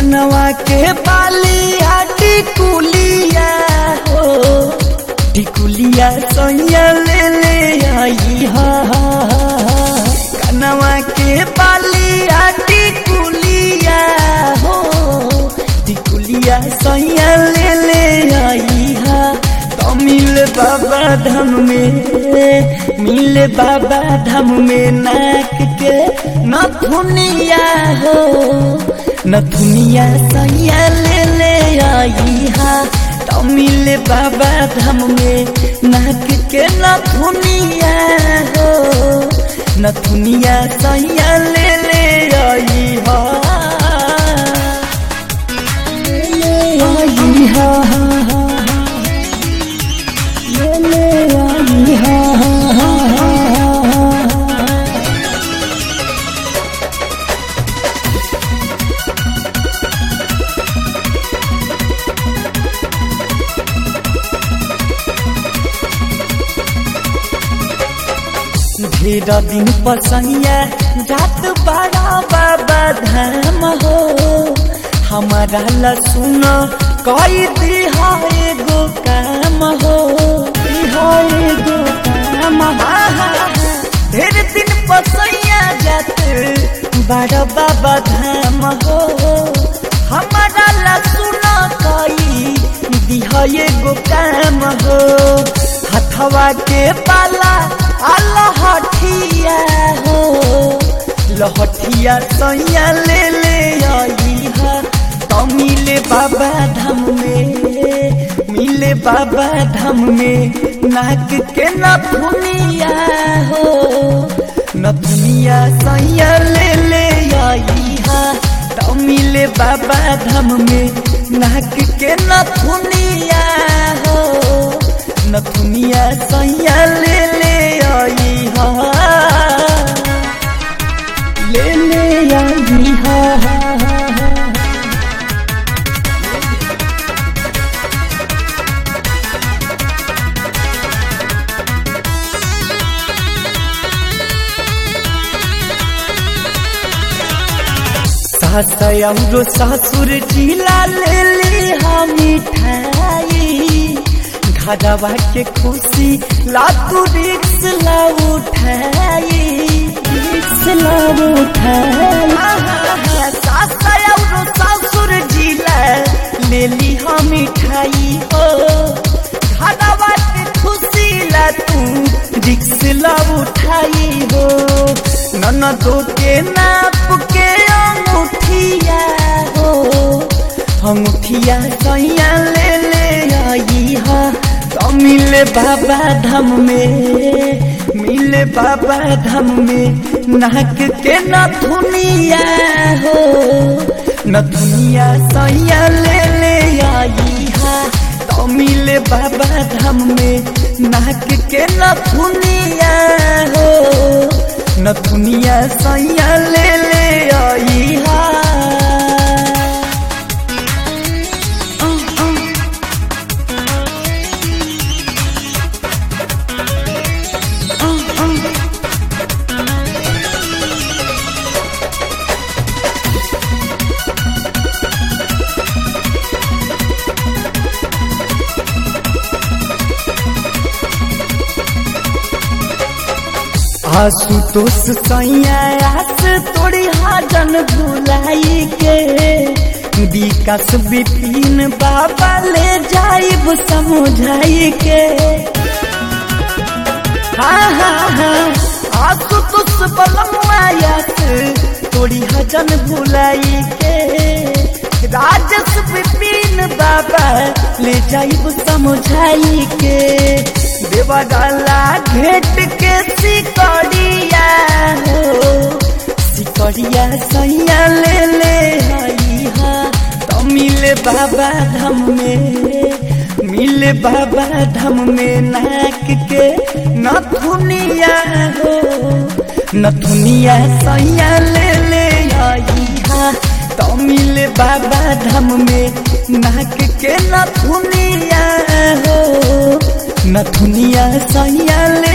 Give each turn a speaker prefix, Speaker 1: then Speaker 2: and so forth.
Speaker 1: कनवा के बालिया टिकुलिया हो टिकुलिया सैया ले ले आई हा कनवा के बालिया टिकुलिया हो टिकुलिया सैया ले ले आई हा तो मिल बाबा धाम में मिल बाबा धाम में नाक के नथुनिया हो नथुनिया सैया ले ले आई हा तो मिल बाबा धाम में नाक के नथुनिया हो नथुनिया सैया ले ले आई हा ले ले आई हा हा हा ले ले आई हा हा हा हा ढेर दिन पसैया जात बड़ा बाबा धाम हो हमारा लसुन कई दिहा एगो काम हो दिहा एगो काम हा, हा, हा। ढेर दिन पसैया जात बड़ा बाबा धाम हो हमारा लसुन कई दिहा एगो काम हो हथवा के पाला लहठिया हो लहठिया सैया ले ले आई हा तो मिले बाबा धाम में मिले बाबा धाम में नाक के नथुनिया हो नथुनिया सैया ले ले आई हा तो मिले बाबा धाम में नाक के नथुनिया हो नथुनिया सैया ले ले आई हा ले ले आई हा हा हा हा सास औरो ससुर जिला ले ली हम मिठाई घरवा के खुशी लातू रिक्स ला उठाई रिक्स ला उठाई सास औरो ससुर जिला ले ली हम मिठाई ओ घरवा के खुशी ला तू रिक्स ला उठाई हो ननदो के नाप के अंगूठिया हो अंगूठिया सैया ले ले आई हा तो मिले बाबा धाम में मिले बाबा धाम में नाक के नथुनिया हो नथुनिया सैया ले ले आई हा तो मिले बाबा धाम में नाक के नथुनिया हो नथुनिया सैया ले ले आई हा आशुतोष सैया आस तोड़ी हाजन भुलाई के विकास विपिन बाबा ले जाइब समझाई के हाँ हाँ हाँ आशुतोष बलमायास तोड़ी हजन भुलाई के राजस विपिन बाबा ले जाइब समझाई के देवगला घेट के सिकड़िया हो सिकड़िया सैया ले ले आई हा तो मिले बाबा धाम में मिले बाबा धाम में नाक के नथुनिया हो नथुनिया सैया ले ले आई हा तो मिले बाबा धाम में नाक के नथुनिया हो नथुनिया सैया ले